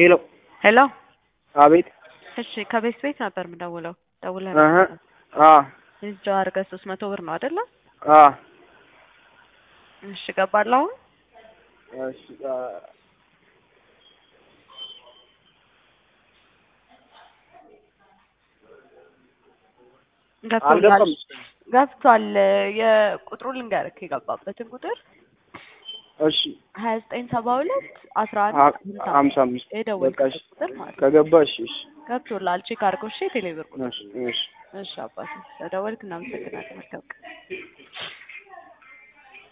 ሄሎ ሄሎ አቤት እሺ ከቤት ቤት ነበር የምደውለው ደውለህ እህ ነበር አ እዛው አድርገህ ሶስት መቶ ብር ነው አይደለ አ እሺ ገባለህ አሁን እሺ አ ገብቶላል አልገባም ገብቷል የቁጥሩ ልንገርክ የገባበትን ቁጥር እሺ ሀያ ዘጠኝ ሰባ ሁለት አስራ አ አንድ ሀምሳ ሀምሳ አምስት በቃ የደወልክበት እሺ ቁጥር ማለት ነው ከገባ እሺ እሺ ገብቶላል ቼክ አድርገው እሺ የቴሌብር ቁጥር እሺ እሺ እሺ አባቴ ስለደወልክ እናመሰግናለን መልካም ቀን